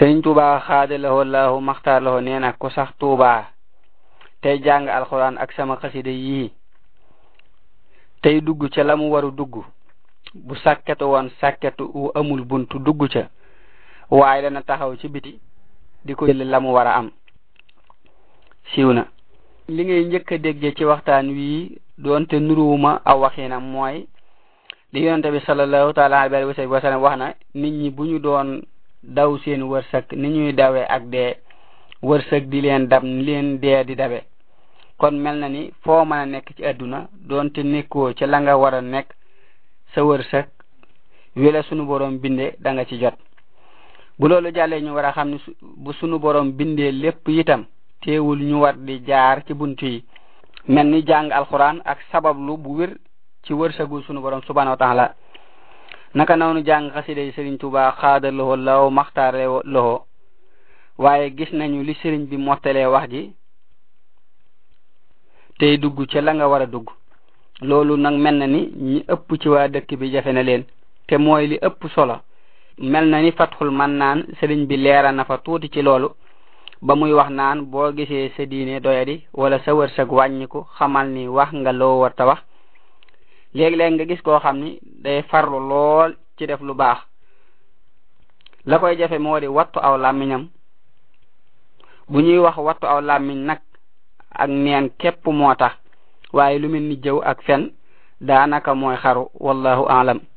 sëriñ tuuba xaada lahoo lahu maxtaar lahoo nee na ku sax tuuba tey jàng alxuraan ak sama xasida yii tey dugg ca la mu waru dugg bu sàkketu woon sàkketu wu amul buntu dugg ca waaye dana taxaw ci biti di ko jël la mu war a am siiw na li ngay njëkk a dégge ci waxtaan wii doonte nuruwuma aw waxinam mooy li yonente bi sallallahu taala alayhi wa sallam wax na nit ñi bu ñu doon daw seen wërsëg ni ñuy dawee ak dee wërsëg di leen dab ni leen dee di dabe kon mel na ni foo mën a nekk ci àdduna doonte nekkoo ca la nga war a nekk sa wërsëg wela sunu borom binde da nga ci jot bu loolu jàllee ñu war a xam ni bu sunu borom bindee lépp itam teewul ñu war di jaar ci buntu yi mel ni jàng alquran ak sabablu bu wér ci wërsëgu sunu borom subhanahu wa taala naka noonu jàng xasida yi sëriñ tuba xaada loxo law maxtaare loxo waaye gis nañu li sëriñ bi mottalee wax ji tey dugg ca la nga war a dugg loolu nag mel na ni ñi ëpp ci waa dëkk bi jafe na leen te mooy li ëpp solo mel na ni fatxul man naan sëriñ bi leera na fa tuuti ci loolu ba muy wax naan boo gisee sa diine doyadi wala sa wërsëg wàññiku xamal ni wax nga loo war ta wax léeg-léeg nga gis koo xam ni day farlu lool ci def lu baax la koy jafe moo di wattu aw làmmiñam bu ñuy wax wattu aw làmmiñ nag ak neen képp moo tax waaye lu mel ni jëw ak fen daanaka mooy xaru wallahu aalam